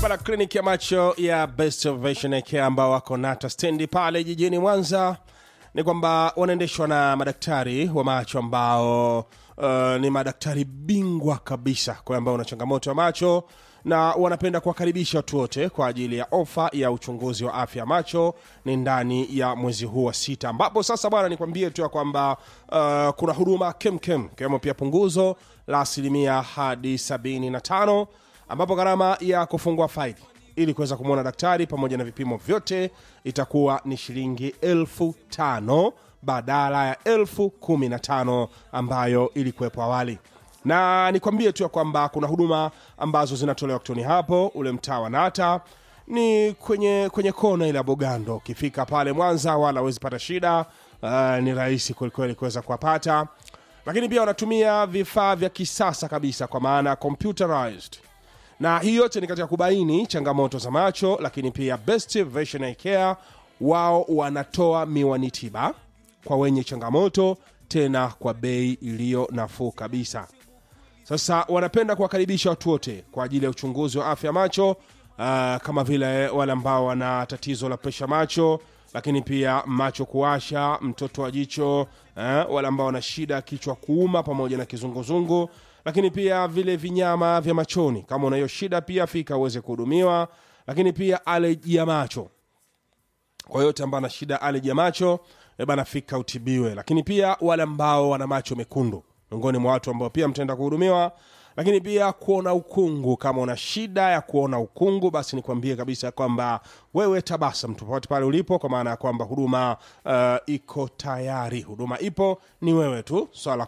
bana kliniki ya macho ya Best Vision Care ambao wako nata stendi pale jijini Mwanza ni kwamba wanaendeshwa na madaktari wa macho ambao uh, ni madaktari bingwa kabisa kwa ambao una changamoto ya macho na wanapenda kuwakaribisha watu wote kwa ajili ya ofa ya uchunguzi wa afya ya macho ni ndani ya mwezi huu wa sita ambapo sasa bwana nikwambie tu ya kwamba uh, kuna huduma kemkem ikiwemo pia punguzo la asilimia hadi 75 ambapo gharama ya kufungua faili ili kuweza kumwona daktari pamoja na vipimo vyote itakuwa ni shilingi elfu tano badala ya elfu kumi na tano ambayo ilikuwepo awali na nikwambie tu ya kwamba kuna huduma ambazo zinatolewa kutoni hapo ule mtaa wa nata ni kwenye kwenye kona ile ya bogando ukifika pale mwanza wala awezi pata shida uh, ni rahisi kwelikweli kuweza kuwapata lakini pia wanatumia vifaa vya kisasa kabisa kwa maana computerized na hii yote ni katika kubaini changamoto za macho lakini pia best vision Eye care wao wanatoa miwani tiba kwa wenye changamoto tena kwa bei iliyo nafuu kabisa sasa wanapenda kuwakaribisha watu wote kwa ajili ya uchunguzi wa afya ya macho uh, kama vile wale ambao wana tatizo la presha macho lakini pia macho kuwasha mtoto wa jicho eh, wale ambao wana shida ya kichwa kuuma pamoja na kizunguzungu lakini pia vile vinyama vya machoni kama una hiyo shida pia fika uweze kuhudumiwa lakini pia aleji ya macho kwa yote ambao ana shida aleji ya macho eh bana fika utibiwe lakini pia wale ambao wana macho mekundu miongoni mwa watu ambao pia mtaenda kuhudumiwa lakini pia kuona ukungu kama una shida ya kuona ukungu basi nikwambie kabisa kwamba wewe tabasam popote pale ulipo kwa maana ya kwamba huduma uh, iko tayari huduma ipo ni wewe tu swala